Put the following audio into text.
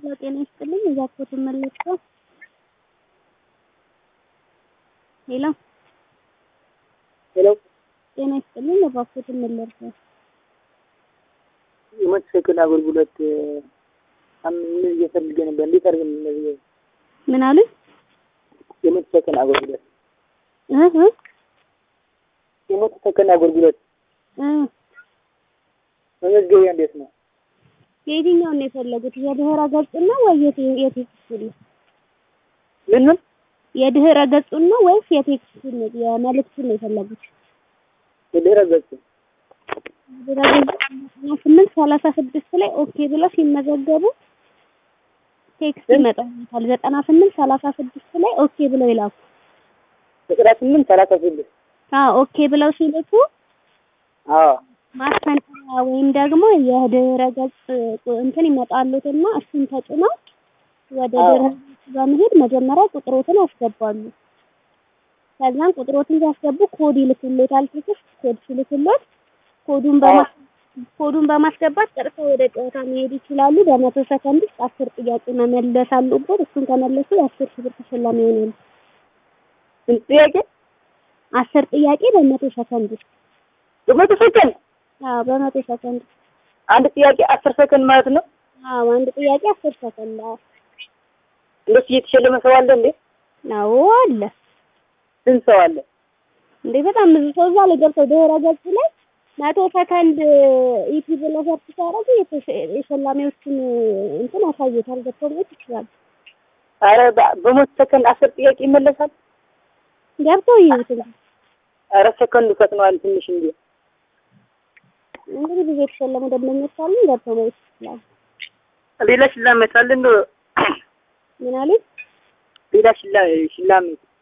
ጤና ይስጥልኝ እባክዎትን መልሰው ሄሎ ሄሎ ጤና ይስጥልኝ እባክዎትን መልሰው የሞተርሳይክል አገልግሎት ምን እየፈልገ ነበር? እንዴት አድርገን ነው ምን አሉኝ? የሞተርሳይክል አገልግሎት እህ እህ የሞተርሳይክል አገልግሎት እ መመዝገቢያ እንዴት ነው? የየትኛውን ነው የፈለጉት? የድህረ ገጹን ነው ወይ የቴ- የቴክስቱን ነው? ምን ምን የድህረ ገጹን ነው ወይስ የቴክስቱን ነው የመልእክቱን ነው የፈለጉት? የድህረ ገጹ ድህረ ገጹ ስምንት ሰላሳ ስድስት ላይ ኦኬ ብለው ሲመዘገቡ ቴክስት ይመጣል። ዘጠና ስምንት ሰላሳ ስድስት ላይ ኦኬ ብለው ይላኩ። ዘጠና ስምንት ሰላሳ ስድስት አዎ ኦኬ ብለው ሲልኩ አዎ ማስፈንጠሪያ ወይም ደግሞ የድህረ ገጽ እንትን ይመጣሉትና እሱን ተጭነው ወደ አዎ። ድህረ ገጽ በመሄድ መጀመሪያ ቁጥሮትን ያስገባሉ። ከዛም ቁጥሮትን ሲያስገቡ ኮድ ይልኩሎታል። ቴክስት ኮድ ሲልኩሎት ኮዱን በማ ኮዱን በማስገባት ቀጥታ ወደ ጨዋታ መሄድ ይችላሉ። በመቶ ሰከንድ ውስጥ አስር ጥያቄ መመለስ አሉበት። እሱን ከመለሱ የአስር ሺህ ብር ተሸላሚ ይሆናሉ። ስንት ጥያቄ? አስር ጥያቄ በመቶ ሰከንድ ውስጥ በመቶ ሰከንድ አዎ፣ በመቶ ሰከንድ ውስጥ አንድ ጥያቄ አስር ሰከንድ ማለት ነው። አዎ፣ አንድ ጥያቄ አስር ሰከንድ አዎ። እንደሱ እየተሸለመ ሰው አለ እንዴ? አዎ አለ ስንት ሰው አለ? እንዴ በጣም ብዙ ሰው እዛ ላይ ገብተው ድህረ ገጽ ላይ መቶ ሰከንድ ኢቲ ብለው ሰርች ሲያደርጉ የተሸ- የሸላሚዎችን እንትን ያሳዩታል። ገብተው ማየት ይችላሉ። አረ በ- በመቶ ሰከንድ አስር ጥያቄ ይመለሳል። ገብተው ይዩት እንግዲህ አረ ሰከንዱ ፈጥነዋል ትንሽ እንዴ። እንግዲህ ብዙ የተሸለሙ ደንበኞች አሉ። ገብተው ማየት ይችላሉ። ሌላ ሽላሜት አለ እንዶ ምን አሉኝ? ሌላ ሽላ ሽላሜት